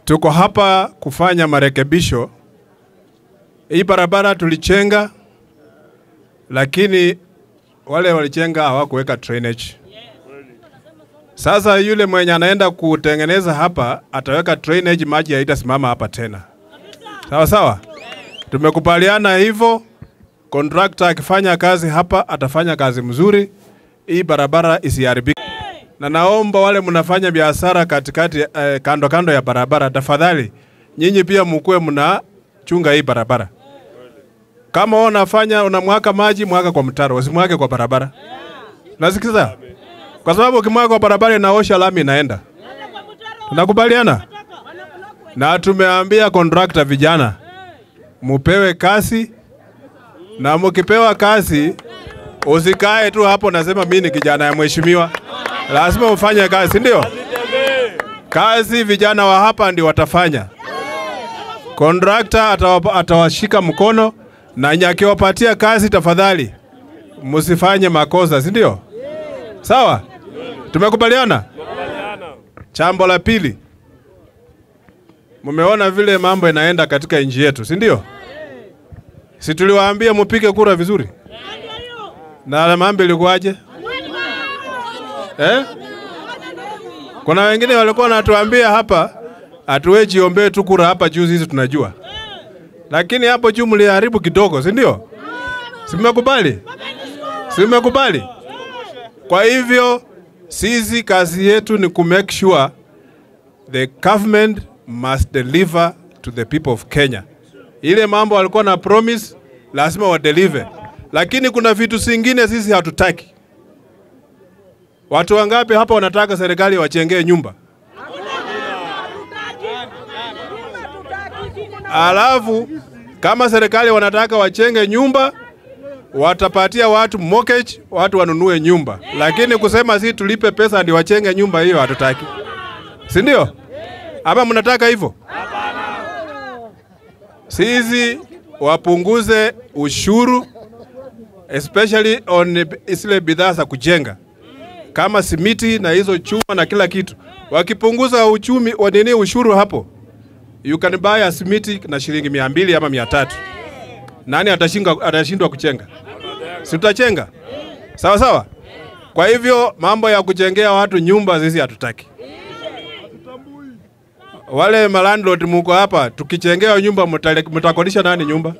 Tuko hapa kufanya marekebisho. Hii barabara tulichenga, lakini wale walichenga hawakuweka drainage. Sasa yule mwenye anaenda kutengeneza hapa ataweka drainage, maji haitasimama hapa tena. Sawa sawa, tumekubaliana hivyo. Contractor akifanya kazi hapa atafanya kazi mzuri, hii barabara isiharibike. Na naomba wale mnafanya biashara katikati, eh, kando kando ya barabara, tafadhali nyinyi pia mkuwe mnachunga hii barabara. Kama wewe unafanya unamwaka maji, mwaka kwa mtaro, usimwake kwa barabara. Nasikiza? Kwa sababu ukimwaga kwa barabara inaosha lami inaenda. Tunakubaliana? Na tumeambia contractor vijana mupewe kasi na mkipewa kazi usikae tu hapo nasema mimi ni kijana ya mheshimiwa. Lazima ufanye kazi, ndio? Kazi vijana wa hapa ndio watafanya. Contractor atawa- atawashika mkono na nyakiwapatia kazi, tafadhali msifanye makosa, si ndio? Sawa, tumekubaliana. Chambo la pili, mmeona vile mambo inaenda katika nchi yetu, si ndio? Si tuliwaambia mupige kura vizuri, na mambo ilikuwaje eh? Kuna wengine walikuwa wanatuambia hapa atuwe jiombee tu kura hapa juu, sisi tunajua, lakini hapo juu mliharibu kidogo, si ndio? Si mmekubali? Si mmekubali? Kwa hivyo sisi kazi yetu ni ku make sure the government must deliver to the people of Kenya. Ile mambo walikuwa na promise lazima wa deliver, lakini kuna vitu zingine sisi hatutaki. Watu wangapi hapa wanataka serikali wachengee nyumba? Alafu kama serikali wanataka wachenge nyumba, watapatia watu mortgage, watu wanunue nyumba, lakini kusema si tulipe pesa ndio wachenge nyumba, hiyo hatutaki, si ndio? Ama mnataka hivyo? Sisi wapunguze ushuru especially on zile bidhaa za kujenga kama simiti na hizo chuma na kila kitu. Wakipunguza uchumi wa nini ushuru hapo, you can buy a simiti na shilingi mia mbili ama mia tatu. Nani atashinda, atashindwa kuchenga? Si tutachenga? Sawa sawa. Kwa hivyo mambo ya kuchengea watu nyumba sisi hatutaki. Wale malandlord muko hapa, tukichengea nyumba mtale- mtakodisha nani nyumba?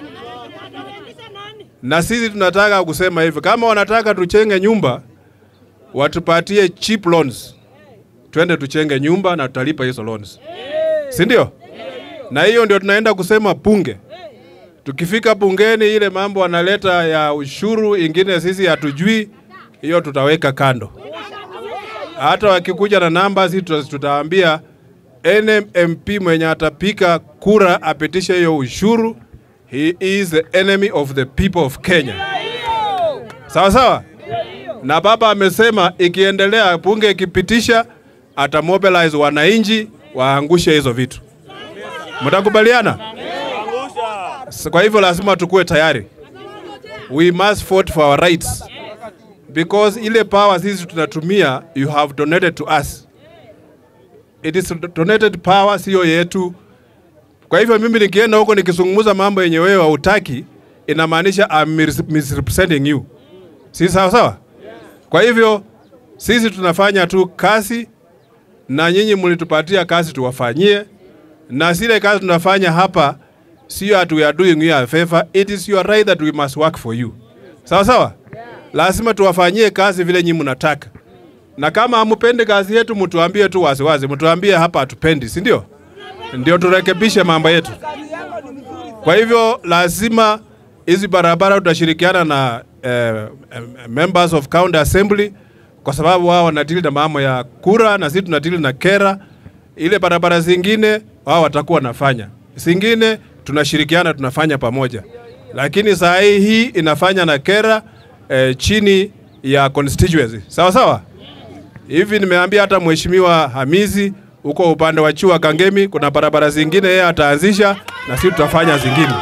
Na sisi tunataka kusema hivi, kama wanataka tuchenge nyumba, watupatie cheap loans, twende tuchenge nyumba na tutalipa hizo loans, si ndio? Na hiyo ndio tunaenda kusema bunge. Tukifika bungeni, ile mambo analeta ya ushuru ingine sisi hatujui, hiyo tutaweka kando. Hata wakikuja na namba, sisi tuta- tutaambia NMP mwenye atapika kura apitishe hiyo ushuru, he is the enemy of the people of Kenya. Sawa sawa. Na baba amesema ikiendelea, bunge ikipitisha, atamobilize wananchi waangushe hizo vitu. Mtakubaliana? S- Kwa hivyo lazima tukuwe tayari. We must fight for our rights because ile power sisi tunatumia, you have donated to us. It is donated power, sio yetu. Kwa hivyo mimi nikienda huko nikizungumza mambo yenye wewe hautaki, inamaanisha I'm mis- misrepresenting you. Si sawa sawa? Kwa hivyo sisi tunafanya tu kazi na nyinyi mlitupatia kazi tuwafanyie, na zile kazi tunafanya hapa sio ati we are doing you a favor, it is your right that we must work for you. Sawa sawa? Lazima tuwafanyie kazi vile nyinyi mnataka, na kama hamupendi kazi yetu mtuambie tu waziwazi, mtuambie hapa hatupendi, si ndio? Ndio turekebishe mambo yetu. Kwa hivyo lazima hizi barabara tutashirikiana na eh, eh, members of county assembly kwa sababu wao wanadili na mambo ya kura na sisi tunadili na kera. Ile barabara zingine wao watakuwa wanafanya, zingine tunashirikiana tunafanya pamoja, lakini saa hii hii inafanya na kera eh, chini ya constituency. Sawa sawa. Hivi nimeambia hata mheshimiwa Hamizi huko upande wa Chua Kangemi, kuna barabara zingine yeye ataanzisha na sisi tutafanya zingine.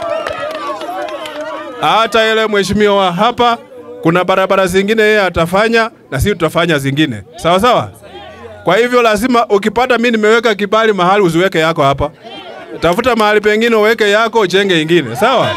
Hata ile mheshimiwa wa hapa kuna barabara zingine yeye atafanya na sisi tutafanya zingine. Sawa sawa. Kwa hivyo lazima ukipata mimi nimeweka kibali mahali usiweke yako hapa. Tafuta mahali pengine uweke yako uchenge ingine. Sawa?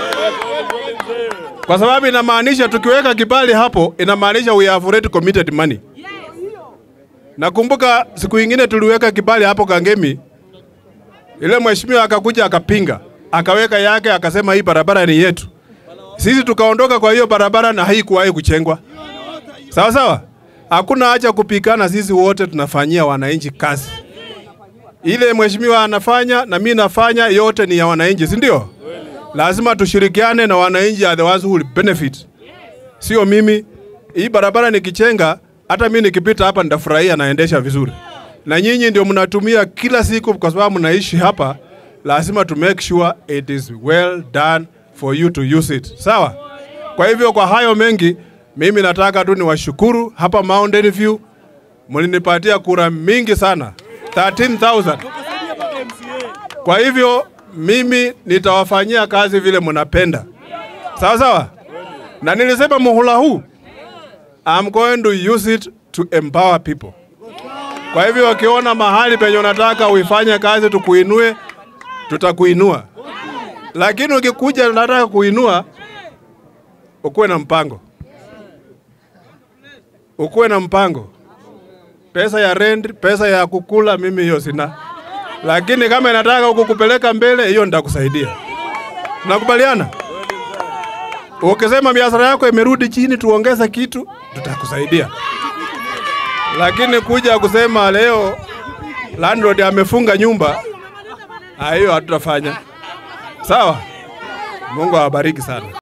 Kwa sababu inamaanisha tukiweka kibali hapo inamaanisha we have already committed money. Nakumbuka siku ingine tuliweka kibali hapo Kangemi. Ile mheshimiwa akakuja akapinga, akaweka yake akasema hii barabara ni yetu. Sisi tukaondoka kwa hiyo barabara na haikuwahi kuchengwa. Sawa sawa? Hakuna haja kupikana, sisi wote tunafanyia wananchi kazi. Ile mheshimiwa anafanya na mimi nafanya, yote ni ya wananchi, si ndio? Lazima tushirikiane na wananchi, are the ones who will benefit, sio mimi. Hii barabara nikichenga, hata mimi nikipita hapa nitafurahia, naendesha vizuri, na nyinyi ndio mnatumia kila siku, kwa sababu mnaishi hapa. Lazima to make sure it is well done for you to use it, sawa? Kwa hivyo kwa hayo mengi, mimi nataka tu niwashukuru hapa Mountain View, mlinipatia kura mingi sana 13000 kwa hivyo mimi nitawafanyia kazi vile mnapenda, sawa sawa. Na nilisema muhula huu I'm going to use it to empower people. Kwa hivyo wakiona mahali penye unataka uifanye kazi tukuinue, tutakuinua, lakini ukikuja unataka kuinua, ukuwe na mpango, ukuwe na mpango. Pesa ya rent, pesa ya kukula, mimi hiyo sina lakini kama inataka kukupeleka mbele, hiyo nitakusaidia. Tunakubaliana? Ukisema biashara yako imerudi chini, tuongeze kitu, tutakusaidia. Lakini kuja kusema leo landlord amefunga nyumba, ah, hiyo hatutafanya. Sawa? Mungu awabariki sana.